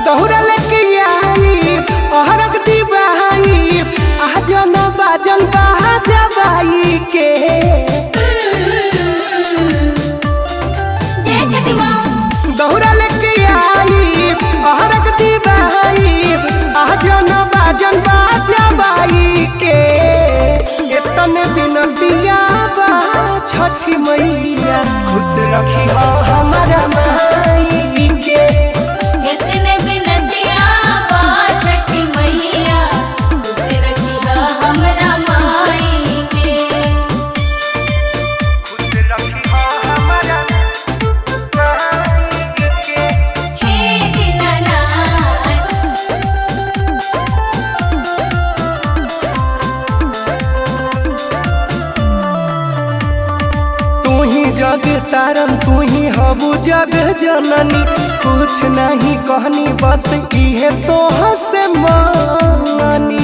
दौड़ा लेके आई अहरक दिवाई आजन बाजन बाजबाई के जय छठी माँ दौड़ा लेके आई अहरक दिवाई आजन बाजन बाजबाई के इतने बिनतिया बा छठी मैया खुश रखी हो हमारा माई के इतने बिनतिया बा छठी मैया खुश रखी हा हमरा माई के खुश रखी हो हमारा माई के हे दीनानाथ तू ही जग तारन तू ही हबू जग जननी कुछ नहीं कहनी बस इहे तो हसे मानी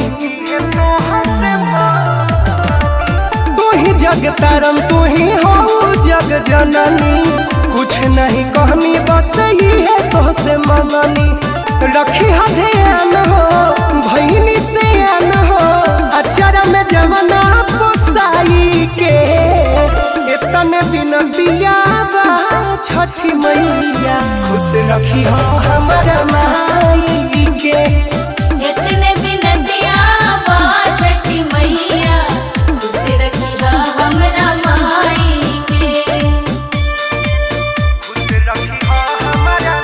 तू ही जग तारन तू ही हबू जग जननी कुछ नहीं कहनी बस इहे तो से मानी रखी हा ध्यान हो भैनी से आन हो अचरा में जमना पोसाई के इतने बिनतिया बा छठी मैया खुश रखी हो हमारा माई के इतने बिनतिया बा छठी मैया खुश रखी हा हमरा माई के खुश रखी हो हमारा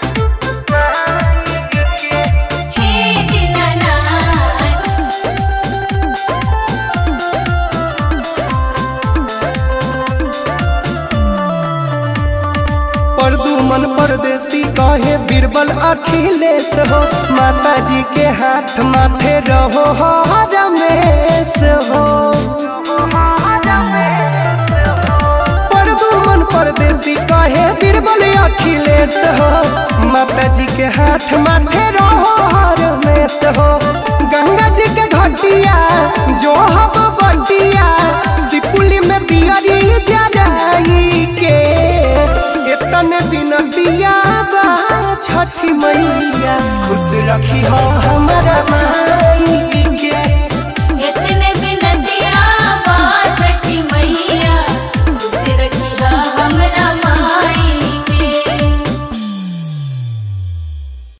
माई के हे दीनानाथ परदुमन परदेसी कहे बीरबल अखिलेश हो माता जी के हाथ माथे रहो हो रमेश हो परदुमन परदेसी कहे बीरबल अखिलेश हो माता जी के हाथ माथे रहो हो रमेश हो गंगा जी के घटिया जो हम बटिया सिपुली में दियरी जराई के इतने बिनतिया बा छठी मैया खुश रखी हो हम